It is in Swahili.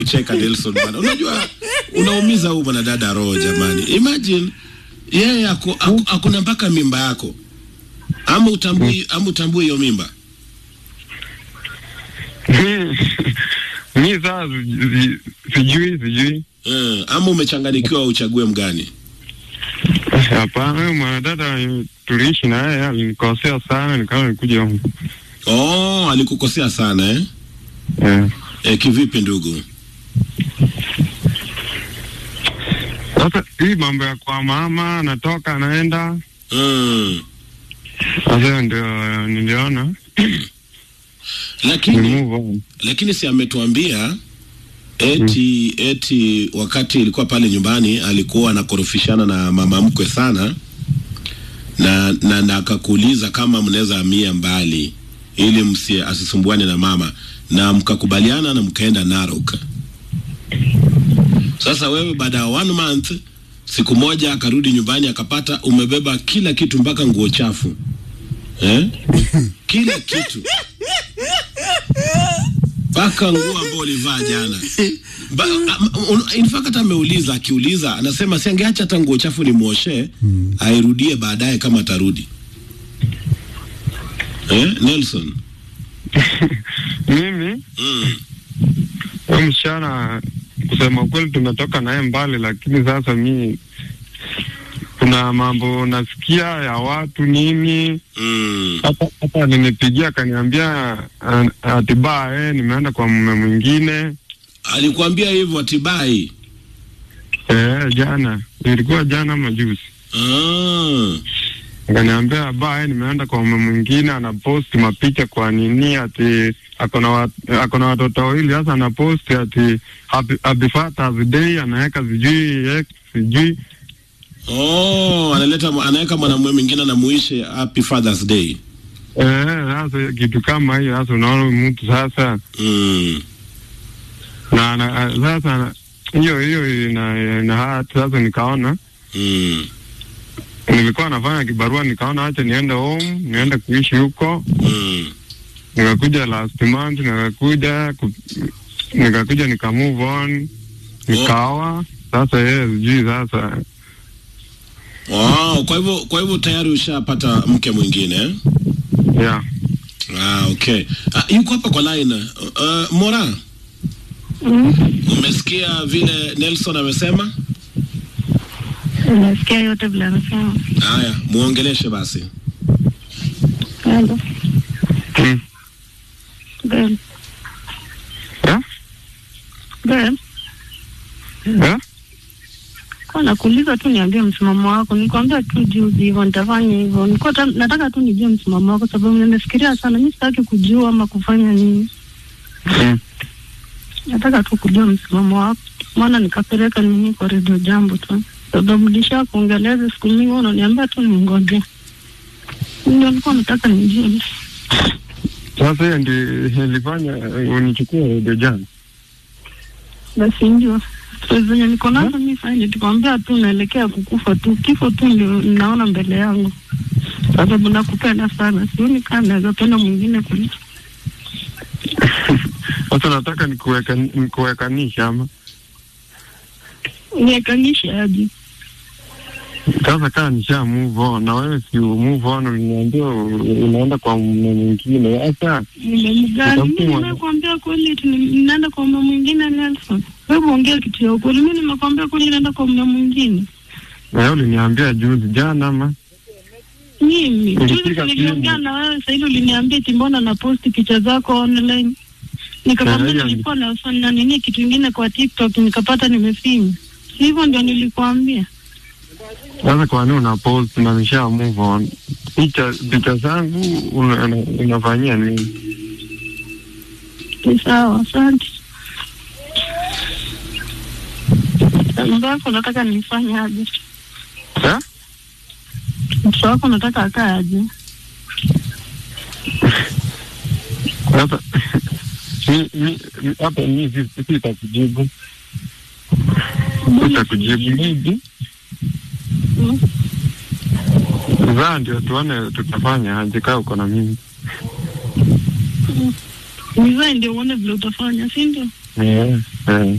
kucheka Nelson bwana. Unajua unaumiza huyu mwanadada roho jamani. Imagine yeye ako, ako, ako na mpaka mimba yako. Ama utambui ama utambui hiyo mimba. mi saa si- sijui sijui Eh, ama umechanganikiwa uchague mgani? hapana huyo mwanadada tuliishi na yeye alinikosea sana nikawa nikuja huku Oh, alikukosea sana eh? Eh. Eh, kivipi ndugu? sasa hii mambo ya kwa mama anatoka anaenda Mm. sasa ndio niliona ni Lakini move on lakini si ametuambia eti eti wakati ilikuwa pale nyumbani alikuwa anakorofishana na mama mkwe sana na na, na akakuuliza kama mnaweza amia mbali ili msi asisumbuane na mama na mkakubaliana na mkaenda Narok. Sasa wewe baada ya one month siku moja akarudi nyumbani akapata umebeba kila kitu mpaka nguo chafu eh? kila kitu mpaka nguo ambayo ulivaa jana. Ba, am- un- in fact ameuliza, akiuliza anasema si angeacha hata nguo chafu nimwoshe airudie baadaye kama atarudi. Eh, Nelson. mimi Mm. huyo msichana kusema ukweli tumetoka naye mbali lakini sasa mi kuna mambo nasikia ya watu nini Mm. hata hata alinipigia akaniambia ah, ati baa eh, nimeenda kwa mume mwingine Alikuambia hivyo Atibai. eh, jana ilikuwa jana majuzi Ah. akaniambia baa eh, nimeenda kwa mume mwingine anaposti mapicha kwa nini ati akona wat- akona watoto wawili sasa anaposti ati happy, happy Father's Day anaweka sijui eh, sijui Oh, analeta anaweka mwanamume mwingine anamuishe happy Father's Day. eh, sasa kitu kama hiyo sasa unaona mtu sasa Mm. na, na sasa hiyo hiyo ina, ina hati sasa nikaona Mm. nilikuwa nafanya kibarua nikaona acha niende home niende kuishi huko Mm. nikakuja last month nikakuja ku, nikakuja nika move on nikaoa sasa yeye sijui sasa Wow, kwa hivyo kwa hivyo tayari ushapata mke mwingine eh? yeah. Ah, okay. Ah, yuko hapa kwa line. Uh, Mora, Mm, umesikia vile Nelson amesema? Nasikia yote vile anasema. Haya, muongeleshe basi. Hello. mm. Babe. Yeah? Babe, Yeah? kwa nakuuliza tu niambie msimamo wako. Nikwambia tu juzi hivyo nitafanya hivyo. Nilikuwa ta- nataka tu nijue msimamo wako sababu nimefikiria sana. Mimi sitaki kujua ama kufanya nini. Mm. Nataka tu kujua msimamo wako. Maana nikapeleka nini kwa redio jambo tu. Sababu nilisha kuongeleza siku nyingi unaniambia tu ningoje. Ndio nilikuwa nataka nijue. sasa hiyo ndio ilifanya unichukue redio jana basi ndio Sasa zenye niko nazo mi fanye tukwambia tu naelekea kukufa tu kifo tu ndio naona mbele yangu sababu nakupenda sana sioni kama naweza penda mwingine kuliko sasa nataka nikuweka nikuwekanisha ama niekanishe aje sasa kaa nisha move on na wewe si move on uliniambia u- unaenda kwa mume mwingine sasa nimemgani mi Utakuwa- nimekuambia kweli eti ni- naenda kwa mume mwingine Nelson wewe ongea kitu ya ukweli mi nimekuambia kweli naenda kwa mume mwingine na wewe uliniambia juzi jana ama mimi Ulipiga juzi niliongea simu. na wewe sahivi uliniambia eti mbona na posti picha zako online nikakwambia Na hiyo- nilikuwa nafanya nini kitu ingine kwa tiktok nikapata nimefinya hivyo ndio nilikuambia sasa kwa nini una post na nisha move on picha picha zangu una, una, unafanyia nini ni sawa asante mtoto wako nataka nifanye aje eh? mtoto wako nataka akaa aje sasa mi- mi- mi- hapa mi si- sitakujibu sitakujibu maybe Mm. zaa ndio tuone tutafanya aje kaa uko na mimi nizae ndio uone vile utafanya si ndio Eh, eh.